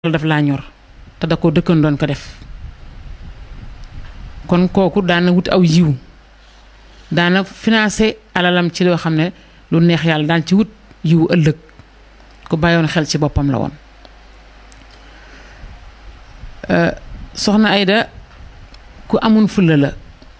daf laa ñor te da ko dëkkan doon ko def kon kooku daana wut aw yiw daana financé alalam ci loo xam ne lu neex yàlla daan ci wut yiw ëllëg ku bàyyoon xel ci boppam la woon soxna Ayda ku amun fulla la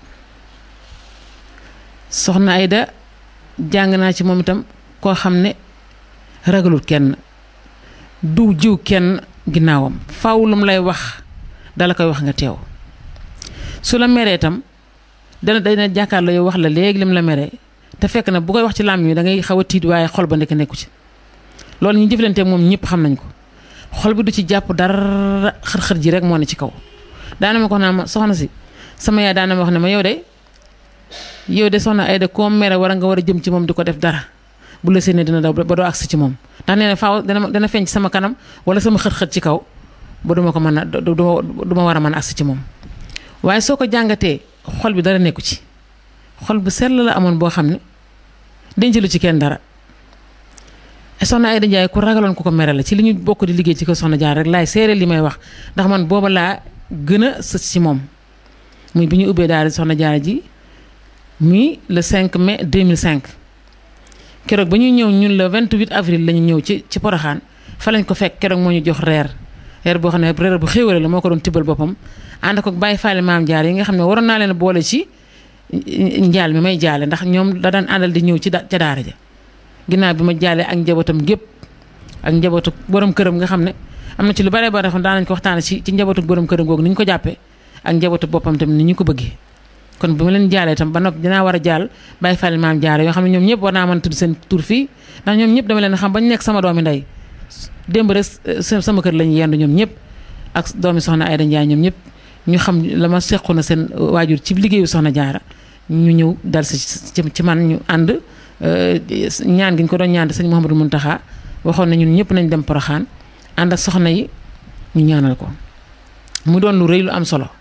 soxna Ayda jàng naa ci moom itam koo xam ne ragalul kenn du jiw kenn ginnaawam faw lum lay wax dala koy wax nga teew su la meree itam dana dana jàkkaarloo yow wax la léegi lim la meree te fekk na bu koy wax ci làmm yi da ngay xaw a tiit waaye xol ba nekk nekku ci loolu ñu jëflante moom ñëpp xam nañ ko xol bi du ci jàpp dara xër-xër ji rek moo ne ci kaw daana ma ko naa ma soxna si sama yaay daana ma wax ne ma yow de yow de soxna Ayda koo mere war a nga war a jëm ci moom di ko def dara bu la séenee dina daw ba doo agsi ci moom ndax nee na faaw dana dana feeñ ci sama kanam wala sama xët-xët ci kaw ba duma ko mën a du ma war a mën a agsi ci moom waaye soo ko jàngatee xol bi dara nekku ci xol bu sell la amoon boo xam ne denc lu ci kenn dara soxna Ayda Njaay ku ragaloon ku ko mere la ci li ñu bokk di liggéey ci ko soxna jaar rek laay seere li may wax ndax man booba laa gën a sës ci moom muy bi ñu ubbee daal soxna jaar ji muy le 5 mai 2005 keroog ba ñuy ñëw ñun le 28 avril la ñu ñëw ci ci Poroxaan fa lañ ko fekk keroog moo ñu jox reer reer boo xam ne reer bu xéwale la moo ko doon tibbal boppam ànd ko bàyyi faale maam jaar yi nga xam ne waroon naa leen boole ci njaal mi may jaale ndax ñoom da daan àndal di ñëw ci ca daara ja ginnaaw bi ma jaalee ak njabootam gépp ak njabootu borom këram nga xam ne am na ci lu bare bare xam daan nañ ko waxtaane ci ci njabootu borom këram googu ni ñu ko jàppee ak njabootu boppam tamit ni ñu ko bëggee kon bu ma leen jaalee tam ba noppi dinaa war a jaal bàyyi fàlle maam jaare yoo xam ne ñoom ñëpp war naa mën a tudd seen tur fii ndax ñoom ñëpp dama leen xam bañ nekk sama doomi ndey démb rek sama kër lañu yendu ñoom ñëpp ak doomi soxna Ayda Njaay ñoom ñëpp ñu xam la ma sequ na seen waajur ci liggéeyu soxna jaara ñu ñëw dal si ci man ñu ànd ñaan gi ñu ko doon ñaan sëñ Mouhamadou Mountakha waxoon na ñun ñëpp nañ dem Poroxaan ànd ak soxna yi ñu ñaanal ko mu doon lu rëy lu am solo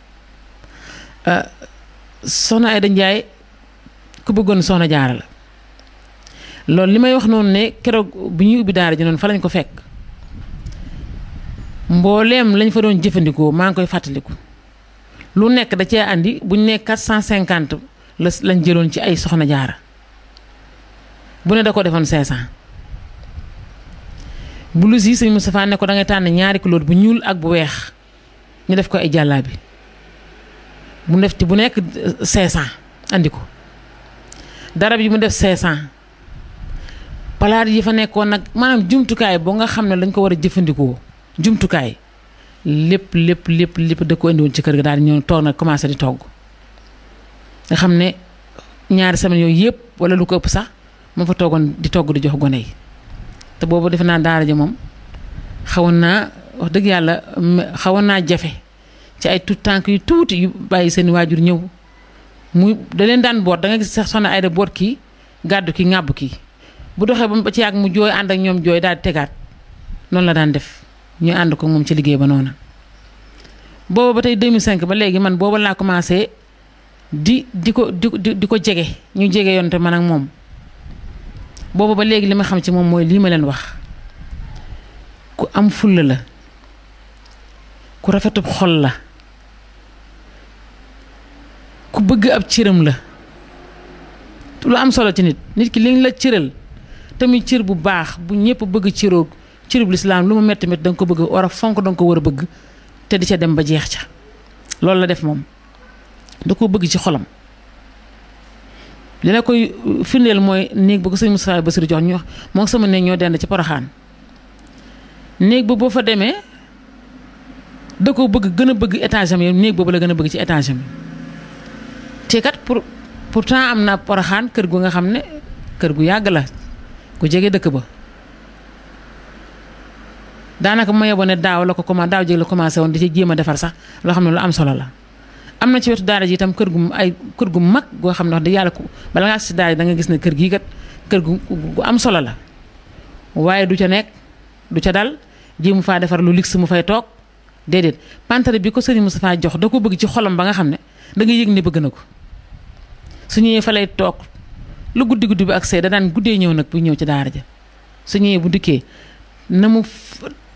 soxna Ayda Njaay ku bëggoon soxna jaara la loolu li may wax noonu ne keroog bi ñuy ubbi daara ji noonu fa lañ ko fekk mbooleem lañ fa doon jëfandikoo maa ngi koy fàttaliku lu nekk da cee andi buñ ne 450 la lañ jëloon ci ay soxna jaara bu ne da ko defoon 500 blouse yi sëñ Moustapha ne ko da ngay tànn ñaari couleur bu ñuul ak bu weex ñu def ko ay jàllaabi mu def ci bu nekk 500 andi ko darab yi mu def 500 palaat yi fa nekkoon nag maanaam jumtukaay boo nga xam ne lañ ko war a jëfandikoo jumtukaay lépp lépp lépp lépp da ko indi woon ci kër ga daal di ñëw toog nag commencé di togg nga xam ne ñaari semaine yooyu yëpp wala lu ko ëpp sax moo fa toogoon di togg di jox gone yi te boobu defe naa daara ji moom xawoon naa wax dëgg yàlla xawoon naa jafe ci ay tout tànk yu tuuti yu bàyyi seen waajur ñëw muy da leen daan boot da nga gis sax soxna Ayda boot kii gàddu kii ŋàbb kii bu doxee ba ci yàgg mu jooy ànd ak ñoom jooy daal di tegaat noonu la daan def ñu ànd ko moom ci liggéey ba noonu. booba ba tey 2005 ba léegi man booba laa commencé di di ko di di ko jege ñu jege yoon te man ak moom booba ba léegi li ma xam ci moom mooy lii ma leen wax ku am fulla la ku rafetub xol la. ku bëgg ab cëram la lu am solo ci nit nit ki liñ la cëral tamit cër bu baax bu ñëpp bëgg cëroo cërub lislaam lu mu metti metti da nga ko bëgg war a fonk da nga ko war a bëgg te di ca dem ba jeex ca loolu la def moom da ko bëgg ci xolam li la koy firndeel mooy néeg ba ko sëñ Moustapha Bassirou jox ñu moo sama néeg ñoo dend ci Poroxaan néeg ba boo fa demee da ko bëgg gën a bëgg étage am yi néeg boobu la gën a bëgg ci étage am te kat pour pourtant am na poroxaan kër gu nga xam ne kër gu yàgg la ku jege dëkk ba daanaka ma yeboo ne daaw la ko commencé daaw jéeg la commencé woon di ci jéem a defar sax loo xam ne lu am solo la. am na ci wetu daara ji itam kër gu ay kër gu mag goo xam ne wax dëgg yàlla ko bala ngaa si daara ji da nga gis ne kër gii kat kër gu gu am solo la waaye du ca nekk du ca dal jéemu faa defar lu ligg mu fay toog déedéet pantare bi ko sëriñ Moustapha jox da ko bëgg ci xolam ba nga xam ne da nga yëg ne bëgg na ko. su ñëwee fa lay toog lu guddi guddi bi ak see da daan guddee ñëw nag bu ñëw ci daara ja su ñëwee bu dikkee na mu